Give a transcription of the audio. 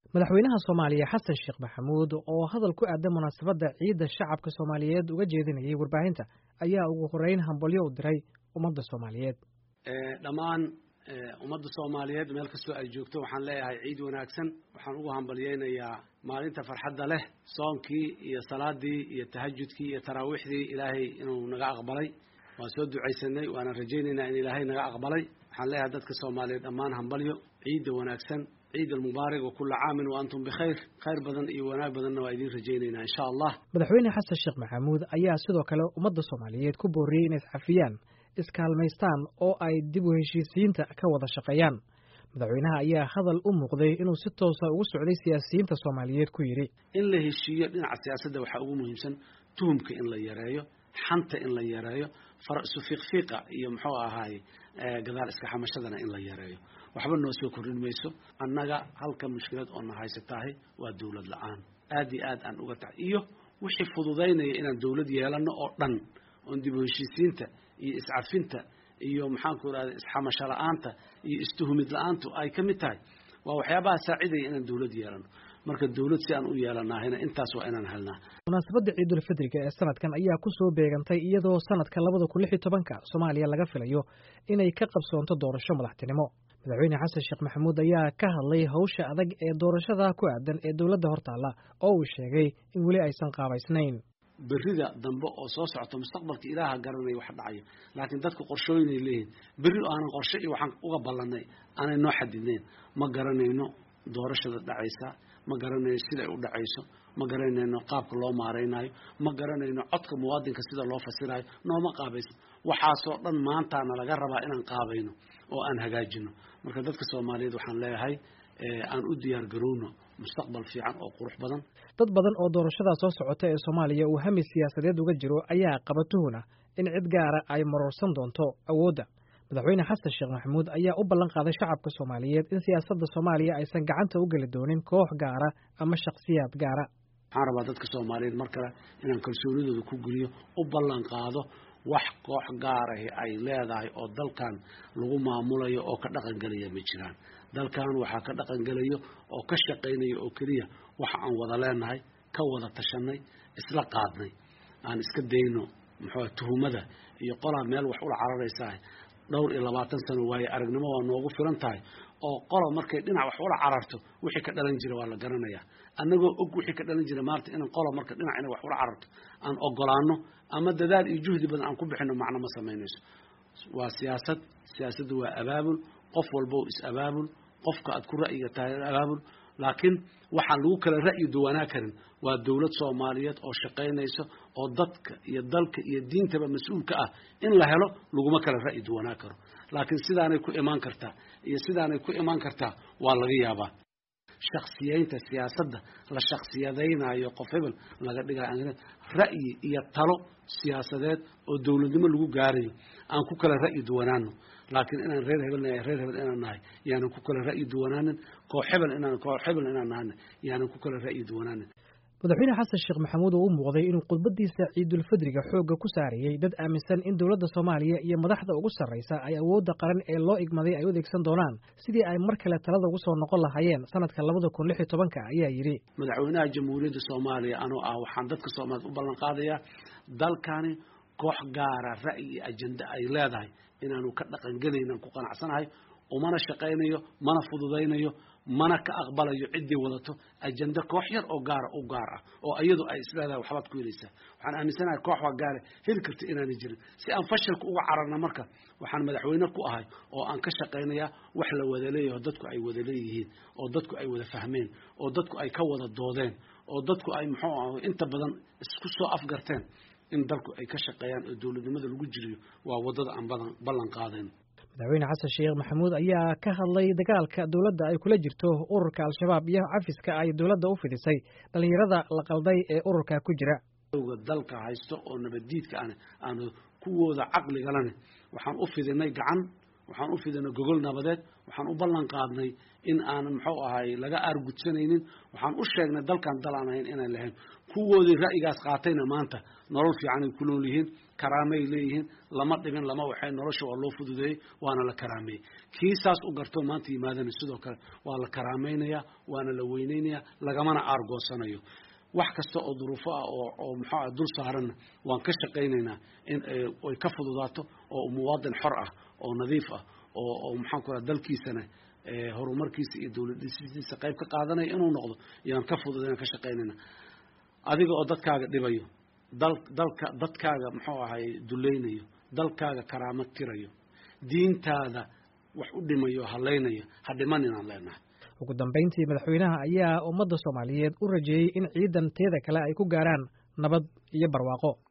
madaxweynaha soomaaliya xasan sheekh maxamuud oo hadal ku aadan munaasabadda ciidda shacabka soomaaliyeed uga jeedinayay warbaahinta ayaa ugu horeyn hambalyo u diray ummadda soomaaliyeed dhammaan ummadda soomaaliyeed meel kastoo ay joogto waxaan leeyahay ciid wanaagsan waxaan ugu hambalyeynayaa maalinta farxadda leh soonkii iyo salaadii iyo tahajudkii iyo taraawiixdii ilaahay inuu naga aqbalay waan soo ducaysanay waana rajaynaynaa in ilaahay naga aqbalay waxaan leeyahay dadka soomaaliyeed dhammaan hambalyo ciidda wanaagsan ciid almubaarak wa kulla caamin wa antum bikhayr khayr badan iyo wanaag badanna waa idiin rajaynaynaa insha allah madaxweyne xasan sheekh maxamuud ayaa sidoo kale ummadda soomaaliyeed ku booriyey inay iscafiyaan iskaalmaystaan oo ay dib u heshiisiyiinta ka wada shaqeeyaan madaxweynaha ayaa hadal u muuqday inuu si toosa ugu socday siyaasiyiinta soomaaliyeed ku yidhi in la heshiiyo dhinaca siyaasadda waxaa ugu muhiimsan tuhumka in la yareeyo xanta in la yareeyo far isu fiiqfiiqa iyo muxuu ahaaye gadaal iska xamashadana in la yareeyo waxba noo soo kordhin mayso annaga halka mushkilad oo na haysataahay waa dawlad la-aan aad iyo aad aan uga tahay iyo wixii fududaynaya inaan dawlad yeelano oo dhan oon dib u heshiisiinta iyo iscafinta iyo maxaanku irahda isxamasho la-aanta iyo istuhumid la-aantu ay ka mid tahay waa waxyaabaha saacidaya inaan dawlad yeelano marka dawlad si aan u yeelanaahayna intaas waa inaan helnaa munaasabadda ciidulfidriga ee sanadkan ayaa ku soo beegantay iyadoo sanadka labada kun lix iyo tobanka soomaaliya laga filayo inay ka qabsoonto doorasho madaxtinimo madaxweyne xasan sheekh maxamuud ayaa ka hadlay hawsha adag ee doorashada ku aadan ee dowladda hortaalla oo uu sheegay in weli aysan qaabaysnayn berrida dambe oo soo socota mustaqbalka ilaaha garanaya wax dhacayo laakiin dadku qorshooyinay leeyihin berri aanan qorshe iyo waxaan uga ballanay aanay noo xadidnayn ma garanayno doorashada dhacaysa ma garanayno siday u dhacayso ma garanayno qaabka loo maaraynayo ma garanayno codka muwaadinka sida loo fasirayo nooma qaabayso waxaasoo dhan maantaana laga rabaa inaan qaabayno oo aan hagaajino marka dadka soomaaliyeed waxaan leeyahay aan u diyaar garowno mustaqbal fiican oo qurux badan dad badan oo doorashada soo socota ee soomaaliya uu hami siyaasadeed uga jiro ayaa qaba tuhuna in cid gaara ay maroorsan doonto awoodda madaxweyne xasan sheekh maxamuud ayaa u ballan qaaday shacabka soomaaliyeed in siyaasadda soomaaliya aysan gacanta u geli doonin koox gaara ama shakhsiyaad gaara waxaan rabaa dadka soomaaliyeed mar kale inaan kalsoonidooda ku geliyo u ballan qaado wax koox gaarahi ay leedahay oo dalkan lagu maamulayo oo ka dhaqangelaya ma jiraan dalkan waxaa ka dhaqangelayo oo ka shaqaynaya oo keliya waxa aan wada leenahay ka wada tashanay isla qaadnay aan iska dayno muxuu tuhumada iyo qolaa meel wax ula cararaysaa dhowr iyo labaatan sano waaye aragnimo waa noogu filan tahay oo qola markay dhinac wax ula cararto wixii ka dhalan jira waa la garanayaa annagoo og wixii ka dhalan jira maarta inaan qola marka dhinac inay wax ula cararto aan ogolaano ama dadaal iyo juhdi badan aan ku bixino macno ma samaynayso waa siyaasad siyaasaddu waa abaabul qof walbo is abaabul qofka aad ku ra'yiga tahay abaabul laakiin waxaan lagu kala ra'yi duwanaa karin waa dawlad soomaaliyeed oo shaqaynayso oo dadka iyo dalka iyo diintaba mas-uulka ah in la helo laguma kala ra'yi duwanaa karo laakiin sidaanay ku imaan kartaa iyo sidaanay ku imaan kartaa waa laga yaabaa shaksiyeynta siyaasadda la shaksiyadaynayo qof hebel laga dhigayo ra'yi iyo talo siyaasadeed oo dawladnimo lagu gaarayo aan ku kala ra'yi duwanaano laakiin inaan reer hebel nahay reer hebel inaan nahay yaanan ku kala ra'yi duwanaanin koox hebel inaan koox hebel inaan nahana yaanan ku kala ra'yi duwanaanin madaxweyne xasan sheekh maxamuud oo u muuqday inuu khudbadiisa ciidulfidriga xoogga ku saarayey dad aaminsan in dowladda soomaaliya iyo madaxda ugu sarraysa ay awoodda qaran ee loo igmaday ay u adeegsan doonaan sidii ay mar kale talada ugu soo noqon lahaayeen sanadka labada kun lix iyo tobanka ayaa yidhi madaxweynaha jamhuuriyadda soomaaliya anoo ah waxaan dadka soomaaliyeed u ballan qaadayaa dalkani koox gaara ra'yi iyo ajenda ay leedahay inaanu ka dhaqangelaynan ku qanacsanahay umana shaqaynayo mana fududaynayo mana ka aqbalayo ciddii wadato ajenda koox yar oo gaara u gaar ah oo iyadu ay isleedahay waxbaad ku helaysaa waxaan aaminsanahay koox waa gaare heli karta inaanay jirin si aan fashilka uga cararna marka waxaan madaxweyne ku ahay oo aan ka shaqaynayaa wax la wada leeyaho dadku ay wada leeyihiin oo dadku ay wada fahmeen oo dadku ay ka wada doodeen oo dadku ay muxuu ah inta badan isku soo afgarteen in dalku ay ka shaqeeyaan oo dowladnimada lagu jiriyo waa waddada aan badan ballan qaadayn madaxweyne xasan sheekh maxamuud ayaa ka hadlay dagaalka dowladda ay kula jirto ururka al-shabaab iyo cafiska ay dowladda u fidisay dhallinyarada la qalday ee ururka ku jira ga dalka haysto oo nabaddiidka an aanu kuwooda caqligalane waxaan u fidinay gacan waxaan u fidinay gogol nabadeed waxaan u ballan qaadnay in aanan muxuu ahay laga aargudsanaynin waxaan u sheegnay dalkan dal aan ahayn inaan lahayn kuwoodii ra'yigaas qaatayna maanta nolol fiicanay ku nool yihiin karaamay leeyihiin lama dhibin lama waxay nolosha waa loo fududeeyey waana la karaameeyey kii saas u garto maanta yimaadana sidoo kale waa la karaamaynayaa waana la weyneynayaa lagamana aargoosanayo wax kasta oo duruufo ah oo oo muxuu ah dul saaranna waan ka shaqaynaynaa in ay ka fududaato oo muwaadin xor ah oo nadiif ah oo oo maxaan ku raha dalkiisana horumarkiisa iyo dawladdiisiisa qayb ka qaadanaya inuu noqdo yaan ka fududayna ka shaqaynayna adiga oo dadkaaga dhibayo dal dalka dadkaaga muxuu ahay dulaynayo dalkaaga karaamo tirayo diintaada wax u dhimayo halaynayo ha dhiman inaan leenahay ugu dambayntii madaxweynaha ayaa ummadda soomaaliyeed u rajeeyey in ciidan teeda kale ay ku gaaraan nabad iyo barwaaqo